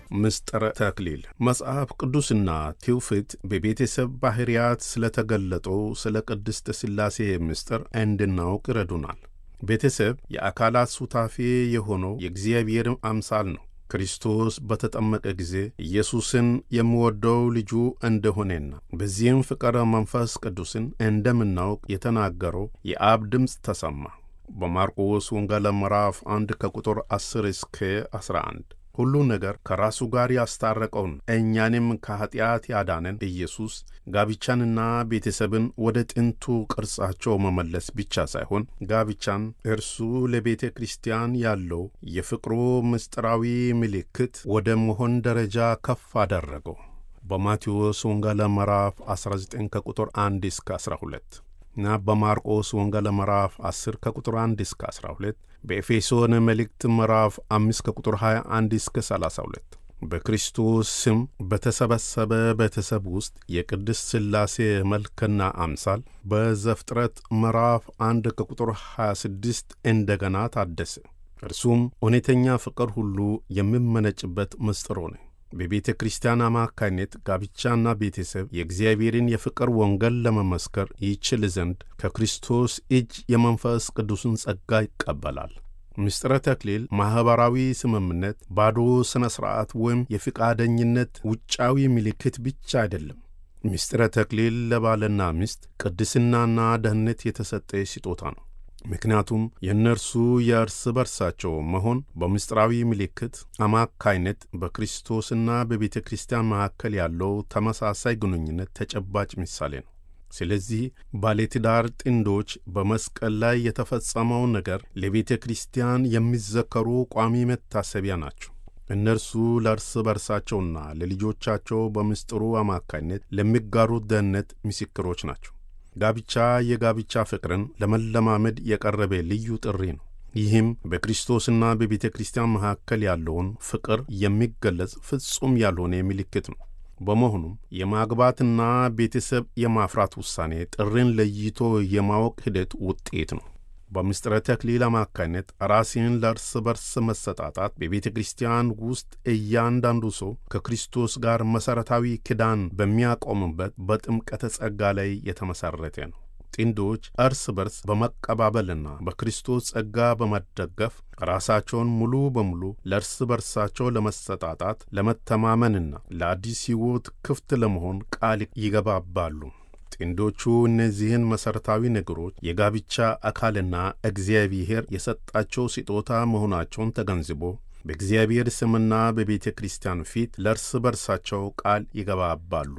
ምስጢረ ተክሊል መጽሐፍ ቅዱስና ትውፊት በቤተሰብ ባሕርያት ስለተገለጠው ስለ ቅድስት ሥላሴ ምስጢር እንድናውቅ ይረዱናል። ቤተሰብ የአካላት ሱታፌ የሆነው የእግዚአብሔር አምሳል ነው። ክርስቶስ በተጠመቀ ጊዜ ኢየሱስን የሚወደው ልጁ እንደሆነና በዚህም ፍቅረ መንፈስ ቅዱስን እንደምናውቅ የተናገረው የአብ ድምፅ ተሰማ። በማርቆስ ወንጌል ምዕራፍ 1 ከቁጥር 10 እስከ 11 ሁሉ ነገር ከራሱ ጋር ያስታረቀውን እኛንም ከኀጢአት ያዳነን ኢየሱስ ጋብቻንና ቤተሰብን ወደ ጥንቱ ቅርጻቸው መመለስ ብቻ ሳይሆን ጋብቻን እርሱ ለቤተ ክርስቲያን ያለው የፍቅሩ ምስጢራዊ ምልክት ወደ መሆን ደረጃ ከፍ አደረገው። በማቴዎስ ወንጌል ምዕራፍ 19 ከቁጥር 1 እስከ 12 እና በማርቆስ ወንጌል ምዕራፍ 10 ከቁጥር 1 እስከ 12 በኤፌሶን መልእክት ምዕራፍ 5 ከቁጥር 21 እስከ 32 በክርስቶስ ስም በተሰበሰበ ቤተሰብ ውስጥ የቅድስት ሥላሴ መልክና አምሳል በዘፍጥረት ምዕራፍ 1 ከቁጥር 26 እንደገና ታደሰ። እርሱም እውነተኛ ፍቅር ሁሉ የሚመነጭበት ምስጢር ሆነ። በቤተ ክርስቲያን አማካይነት ጋብቻና ቤተሰብ የእግዚአብሔርን የፍቅር ወንጌል ለመመስከር ይችል ዘንድ ከክርስቶስ እጅ የመንፈስ ቅዱስን ጸጋ ይቀበላል። ምስጢረ ተክሊል ማኅበራዊ ስምምነት፣ ባዶ ሥነ ሥርዓት ወይም የፍቃደኝነት ውጫዊ ምልክት ብቻ አይደለም። ምስጢረ ተክሊል ለባልና ሚስት ቅድስናና ደህንነት የተሰጠ ስጦታ ነው። ምክንያቱም የእነርሱ የእርስ በርሳቸው መሆን በምስጢራዊ ምልክት አማካይነት በክርስቶስና በቤተ ክርስቲያን መካከል ያለው ተመሳሳይ ግንኙነት ተጨባጭ ምሳሌ ነው። ስለዚህ ባለትዳር ጥንዶች በመስቀል ላይ የተፈጸመው ነገር ለቤተ ክርስቲያን የሚዘከሩ ቋሚ መታሰቢያ ናቸው። እነርሱ ለእርስ በርሳቸውና ለልጆቻቸው በምስጢሩ አማካይነት ለሚጋሩት ደህንነት ምስክሮች ናቸው። ጋብቻ የጋብቻ ፍቅርን ለመለማመድ የቀረበ ልዩ ጥሪ ነው። ይህም በክርስቶስና በቤተ ክርስቲያን መካከል ያለውን ፍቅር የሚገለጽ ፍጹም ያልሆነ ምልክት ነው። በመሆኑም የማግባትና ቤተሰብ የማፍራት ውሳኔ ጥሪን ለይቶ የማወቅ ሂደት ውጤት ነው። በምስጢረ ተክሊል አማካይነት ራሴን ለእርስ በርስ መሰጣጣት በቤተ ክርስቲያን ውስጥ እያንዳንዱ ሰው ከክርስቶስ ጋር መሠረታዊ ኪዳን በሚያቆምበት በጥምቀተ ጸጋ ላይ የተመሠረተ ነው። ጥንዶች እርስ በርስ በመቀባበልና በክርስቶስ ጸጋ በመደገፍ ራሳቸውን ሙሉ በሙሉ ለእርስ በርሳቸው ለመሰጣጣት፣ ለመተማመንና ለአዲስ ሕይወት ክፍት ለመሆን ቃል ይገባባሉ። ጥንዶቹ እነዚህን መሠረታዊ ነገሮች የጋብቻ አካልና እግዚአብሔር የሰጣቸው ስጦታ መሆናቸውን ተገንዝቦ በእግዚአብሔር ስምና በቤተ ክርስቲያን ፊት ለእርስ በርሳቸው ቃል ይገባባሉ።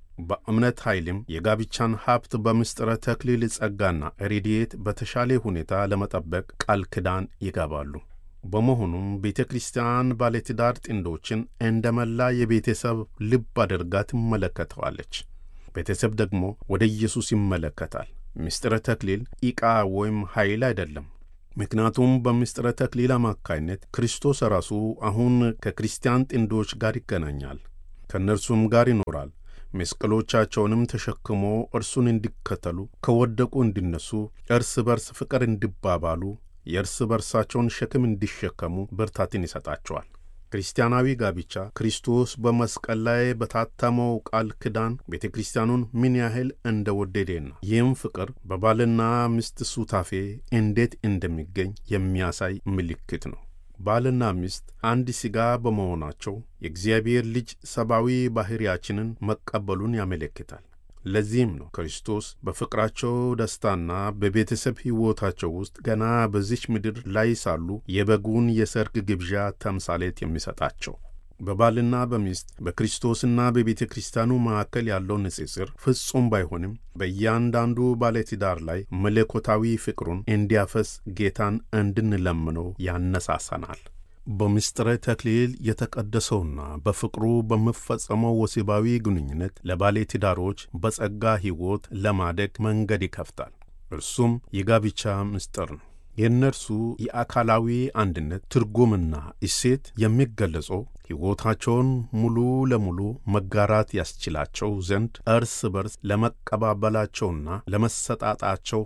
በእምነት ኃይልም የጋብቻን ሀብት በምስጢረ ተክሊል ጸጋና ረድኤት በተሻለ ሁኔታ ለመጠበቅ ቃል ኪዳን ይገባሉ። በመሆኑም ቤተ ክርስቲያን ባለትዳር ጥንዶችን እንደ መላ የቤተሰብ ልብ አድርጋ ትመለከተዋለች። ቤተሰብ ደግሞ ወደ ኢየሱስ ይመለከታል። ምስጢረ ተክሊል ዕቃ ወይም ኃይል አይደለም። ምክንያቱም በምስጢረ ተክሊል አማካይነት ክርስቶስ ራሱ አሁን ከክርስቲያን ጥንዶች ጋር ይገናኛል፣ ከእነርሱም ጋር ይኖራል። መስቀሎቻቸውንም ተሸክሞ እርሱን እንዲከተሉ፣ ከወደቁ እንዲነሱ፣ እርስ በርስ ፍቅር እንዲባባሉ፣ የእርስ በርሳቸውን ሸክም እንዲሸከሙ ብርታትን ይሰጣቸዋል። ክርስቲያናዊ ጋብቻ ክርስቶስ በመስቀል ላይ በታተመው ቃል ኪዳን ቤተ ክርስቲያኑን ምን ያህል እንደወደደና ይህም ፍቅር በባልና ሚስት ሱታፌ እንዴት እንደሚገኝ የሚያሳይ ምልክት ነው። ባልና ሚስት አንድ ሥጋ በመሆናቸው የእግዚአብሔር ልጅ ሰብአዊ ባሕርያችንን መቀበሉን ያመለክታል። ለዚህም ነው ክርስቶስ በፍቅራቸው ደስታና በቤተሰብ ሕይወታቸው ውስጥ ገና በዚች ምድር ላይ ሳሉ የበጉን የሰርግ ግብዣ ተምሳሌት የሚሰጣቸው። በባልና በሚስት በክርስቶስና በቤተ ክርስቲያኑ መካከል ያለው ንጽጽር ፍጹም ባይሆንም በእያንዳንዱ ባለትዳር ላይ መለኮታዊ ፍቅሩን እንዲያፈስ ጌታን እንድንለምነው ያነሳሳናል። በምስጢረ ተክሊል የተቀደሰውና በፍቅሩ በሚፈጸመው ወሲባዊ ግንኙነት ለባለትዳሮች በጸጋ ሕይወት ለማደግ መንገድ ይከፍታል። እርሱም የጋብቻ ምስጢር ነው። የእነርሱ የአካላዊ አንድነት ትርጉምና እሴት የሚገለጸው ሕይወታቸውን ሙሉ ለሙሉ መጋራት ያስችላቸው ዘንድ እርስ በርስ ለመቀባበላቸውና ለመሰጣጣቸው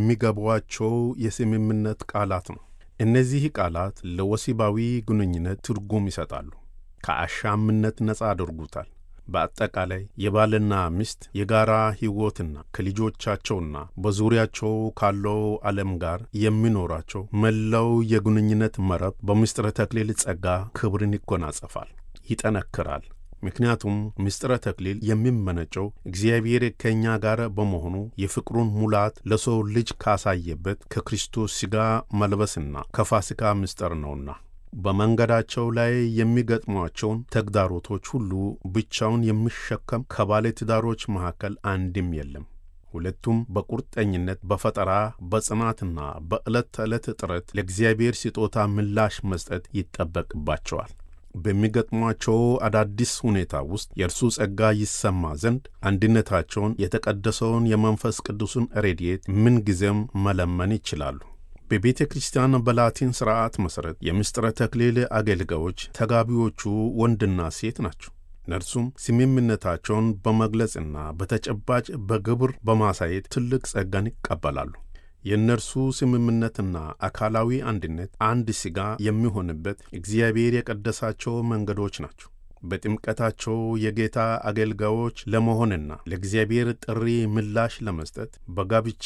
በሚገቧቸው የስምምነት ቃላት ነው። እነዚህ ቃላት ለወሲባዊ ግንኙነት ትርጉም ይሰጣሉ። ከአሻምነት ነፃ አድርጉታል። በአጠቃላይ የባልና ሚስት የጋራ ሕይወትና ከልጆቻቸውና በዙሪያቸው ካለው ዓለም ጋር የሚኖራቸው መላው የግንኙነት መረብ በምስጢረ ተክሊል ጸጋ ክብርን ይጎናጸፋል፣ ይጠነክራል። ምክንያቱም ምስጢረ ተክሊል የሚመነጨው እግዚአብሔር ከእኛ ጋር በመሆኑ የፍቅሩን ሙላት ለሰው ልጅ ካሳየበት ከክርስቶስ ሥጋ መልበስና ከፋሲካ ምስጢር ነውና በመንገዳቸው ላይ የሚገጥሟቸውን ተግዳሮቶች ሁሉ ብቻውን የሚሸከም ከባለ ትዳሮች መካከል አንድም የለም። ሁለቱም በቁርጠኝነት በፈጠራ በጽናትና በዕለት ተዕለት ጥረት ለእግዚአብሔር ስጦታ ምላሽ መስጠት ይጠበቅባቸዋል። በሚገጥሟቸው አዳዲስ ሁኔታ ውስጥ የእርሱ ጸጋ ይሰማ ዘንድ አንድነታቸውን የተቀደሰውን የመንፈስ ቅዱስን ረድኤት ምንጊዜም መለመን ይችላሉ። በቤተ ክርስቲያን በላቲን ሥርዓት መሠረት የምስጢረ ተክሊል አገልጋዮች ተጋቢዎቹ ወንድና ሴት ናቸው። እነርሱም ስምምነታቸውን በመግለጽና በተጨባጭ በግብር በማሳየት ትልቅ ጸጋን ይቀበላሉ። የእነርሱ ስምምነትና አካላዊ አንድነት አንድ ሥጋ የሚሆንበት እግዚአብሔር የቀደሳቸው መንገዶች ናቸው። በጥምቀታቸው የጌታ አገልጋዮች ለመሆንና ለእግዚአብሔር ጥሪ ምላሽ ለመስጠት በጋብቻ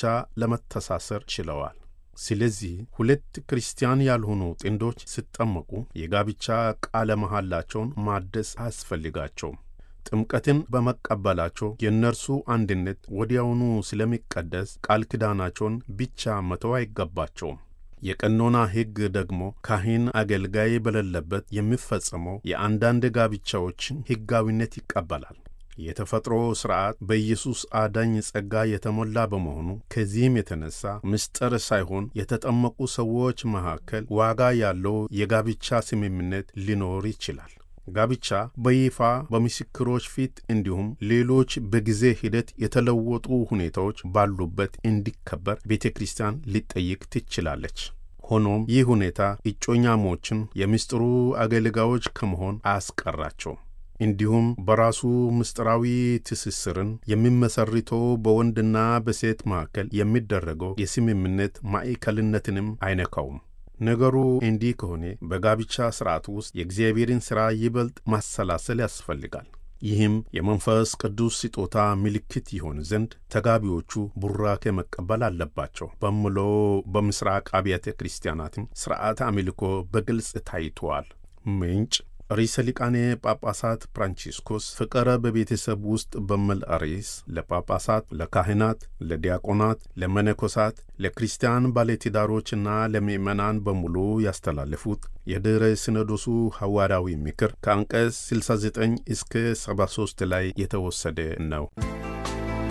ለመተሳሰር ችለዋል። ስለዚህ ሁለት ክርስቲያን ያልሆኑ ጥንዶች ሲጠመቁ የጋብቻ ቃለ መሐላቸውን ማደስ አያስፈልጋቸውም። ጥምቀትን በመቀበላቸው የእነርሱ አንድነት ወዲያውኑ ስለሚቀደስ ቃል ኪዳናቸውን ብቻ መተው አይገባቸውም። የቀኖና ሕግ ደግሞ ካህን አገልጋይ በሌለበት የሚፈጸመው የአንዳንድ ጋብቻዎችን ሕጋዊነት ይቀበላል። የተፈጥሮ ሥርዓት በኢየሱስ አዳኝ ጸጋ የተሞላ በመሆኑ ከዚህም የተነሳ ምስጢር ሳይሆን የተጠመቁ ሰዎች መካከል ዋጋ ያለው የጋብቻ ስምምነት ሊኖር ይችላል። ጋብቻ በይፋ በምስክሮች ፊት እንዲሁም ሌሎች በጊዜ ሂደት የተለወጡ ሁኔታዎች ባሉበት እንዲከበር ቤተ ክርስቲያን ሊጠይቅ ትችላለች። ሆኖም ይህ ሁኔታ እጮኛሞችን የምስጢሩ አገልጋዮች ከመሆን አያስቀራቸውም። እንዲሁም በራሱ ምስጢራዊ ትስስርን የሚመሰርተው በወንድና በሴት መካከል የሚደረገው የስምምነት ማዕከልነትንም አይነካውም። ነገሩ እንዲህ ከሆነ በጋብቻ ሥርዓት ውስጥ የእግዚአብሔርን ሥራ ይበልጥ ማሰላሰል ያስፈልጋል። ይህም የመንፈስ ቅዱስ ስጦታ ምልክት ይሆን ዘንድ ተጋቢዎቹ ቡራኬ መቀበል አለባቸው በምለው በምስራቅ አብያተ ክርስቲያናትም ሥርዓተ አምልኮ በግልጽ ታይተዋል። ምንጭ ርዕሰ ሊቃነ ጳጳሳት ፍራንቺስኮስ ፍቅረ በቤተሰብ ውስጥ በሚል ርዕስ ለጳጳሳት፣ ለካህናት፣ ለዲያቆናት፣ ለመነኮሳት፣ ለክርስቲያን ባለትዳሮችና ለምዕመናን በሙሉ ያስተላለፉት የድኅረ ሲኖዶሱ ሐዋርያዊ ምክር ከአንቀጽ 69 እስከ 73 ላይ የተወሰደ ነው።